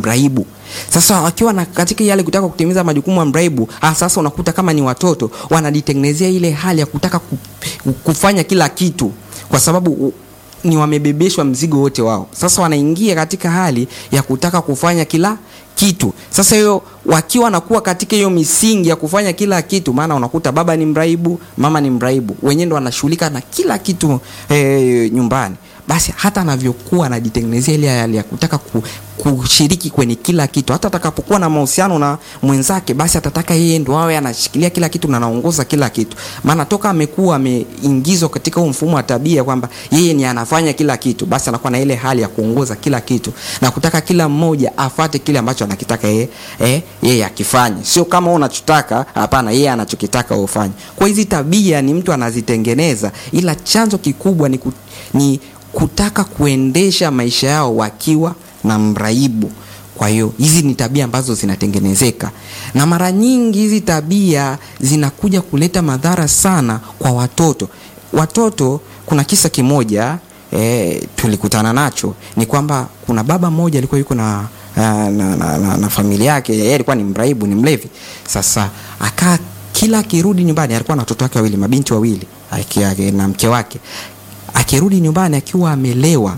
mraibu. Sasa wakiwa na katika yale kutaka kutimiza majukumu ya mraibu, ah, sasa unakuta kama ni watoto wanajitengenezea ile hali ya kutaka ku, kufanya kila kitu kwa sababu u- ni wamebebeshwa mzigo wote wao. Sasa wanaingia katika hali ya kutaka kufanya kila kitu. Sasa hiyo wakiwa nakuwa katika hiyo misingi ya kufanya kila kitu, maana unakuta baba ni mraibu, mama ni mraibu, wenyewe ndo wanashughulika na kila kitu eh, nyumbani basi hata anavyokuwa anajitengenezea ile hali ya kutaka ku, kushiriki kwenye kila kitu. Hata atakapokuwa na mahusiano na mwenzake, basi atataka yeye ndo awe anashikilia kila kitu na anaongoza kila kitu, maana toka amekuwa ameingizwa katika huu mfumo wa tabia kwamba yeye ni anafanya kila kitu, basi anakuwa na ile hali ya kuongoza kila kitu na kutaka kila mmoja afate kile ambacho anakitaka yeye eh, yeye akifanye, sio kama wewe unachotaka. Hapana, yeye anachokitaka wewe ufanye. Kwa hizi tabia ni mtu anazitengeneza, ila chanzo kikubwa ni, ku, ni kutaka kuendesha maisha yao wakiwa na mraibu. Kwa hiyo hizi ni tabia ambazo zinatengenezeka, na mara nyingi hizi tabia zinakuja kuleta madhara sana kwa watoto. Watoto, kuna kisa kimoja e, tulikutana nacho, ni kwamba kuna baba mmoja alikuwa yuko na na, na, na, na, na familia yake. Yeye alikuwa ni mraibu, ni mlevi. Sasa akaa kila akirudi nyumbani, alikuwa na watoto wake wawili, mabinti wawili aki- na mke wake akirudi nyumbani akiwa amelewa,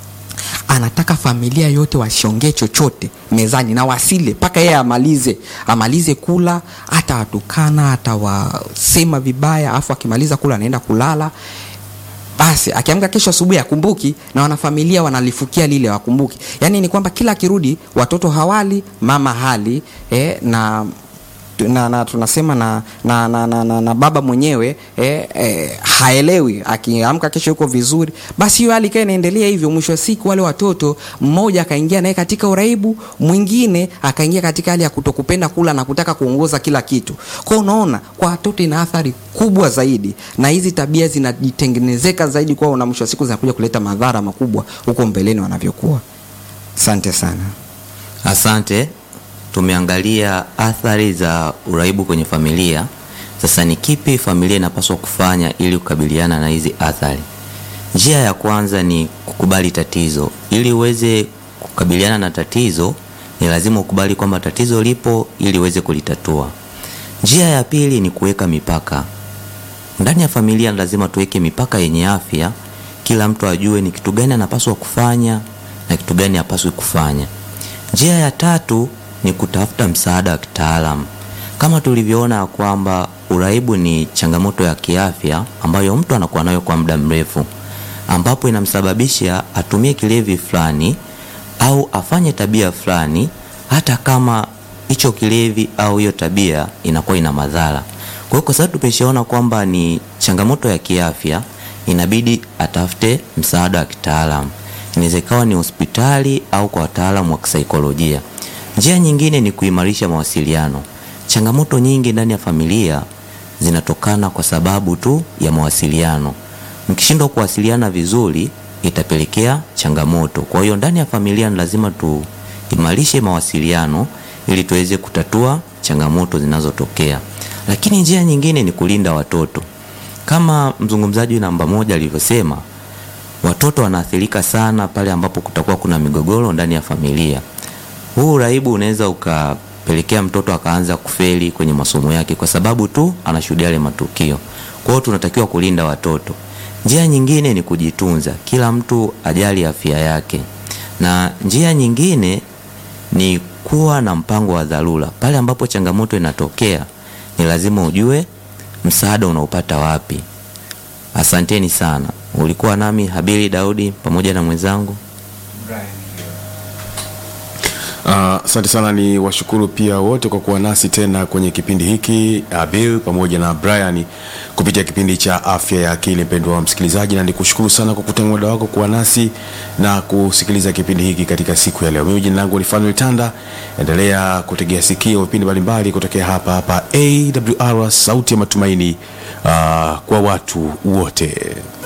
anataka familia yote wasiongee chochote mezani na wasile mpaka yeye amalize amalize kula, hata watukana atawasema vibaya, afu akimaliza kula anaenda kulala. Basi akiamka kesho asubuhi akumbuki, na wanafamilia wanalifukia lile wakumbuki. Yani ni kwamba kila akirudi watoto hawali, mama hali eh, na na, na tunasema na, na, na, na, na, na baba mwenyewe eh, eh, haelewi. Akiamka kesho yuko vizuri, basi hiyo hali ikawa inaendelea hivyo. Mwisho wa siku wale watoto, mmoja akaingia naye katika uraibu, mwingine akaingia katika hali ya kutokupenda kula na kutaka kuongoza kila kitu. Kwa hiyo unaona, kwa watoto ina athari kubwa zaidi, na hizi tabia zinajitengenezeka zaidi kwao, na mwisho wa siku zinakuja kuleta madhara makubwa huko mbeleni wanavyokuwa. Asante sana. Asante. Tumeangalia athari za uraibu kwenye familia. Sasa ni kipi familia inapaswa kufanya ili kukabiliana na hizi athari? Njia ya kwanza ni kukubali tatizo. Ili uweze kukabiliana na tatizo, ni lazima ukubali kwamba tatizo lipo ili uweze kulitatua. Njia ya pili ni kuweka mipaka. Ndani ya familia lazima tuweke mipaka yenye afya, kila mtu ajue ni kitu gani anapaswa kufanya na kitu gani hapaswi kufanya. Njia ya tatu ni kutafuta msaada wa kitaalamu. Kama tulivyoona ya kwamba uraibu ni changamoto ya kiafya ambayo mtu anakuwa nayo kwa muda mrefu, ambapo inamsababisha atumie kilevi fulani au afanye tabia fulani, hata kama hicho kilevi au hiyo tabia inakuwa ina madhara. Kwa hiyo kwa sababu tumeshaona kwamba ni changamoto ya kiafya, inabidi atafute msaada wa kitaalamu. Inaweza ikawa ni hospitali au kwa wataalamu wa kisaikolojia. Njia nyingine ni kuimarisha mawasiliano. Changamoto nyingi ndani ya familia zinatokana kwa sababu tu ya mawasiliano. Mkishindwa kuwasiliana vizuri, itapelekea changamoto. Kwa hiyo ndani ya familia ni lazima tuimarishe mawasiliano ili tuweze kutatua changamoto zinazotokea. Lakini njia nyingine ni kulinda watoto. Kama mzungumzaji namba moja alivyosema, watoto wanaathirika sana pale ambapo kutakuwa kuna migogoro ndani ya familia. Huu uraibu unaweza ukapelekea mtoto akaanza kufeli kwenye masomo yake kwa sababu tu anashuhudia yale matukio. Kwa hiyo tunatakiwa kulinda watoto. Njia nyingine ni kujitunza, kila mtu ajali afya yake, na njia nyingine ni kuwa na mpango wa dharura. Pale ambapo changamoto inatokea, ni lazima ujue msaada unaupata wapi. Asanteni sana. Ulikuwa nami Habili Daudi pamoja na mwenzangu Asante uh, sana. Ni washukuru pia wote kwa kuwa nasi tena kwenye kipindi hiki uh, Bill pamoja na Brian kupitia kipindi cha afya ya akili. Mpendwa wa msikilizaji, na nikushukuru sana kwa kutenga muda wako kuwa nasi na kusikiliza kipindi hiki katika siku ya leo. Mimi jina langu ni Fanuel Tanda. Endelea kutegea sikio vipindi mbalimbali kutokea hapa hapa AWR, sauti ya matumaini uh, kwa watu wote.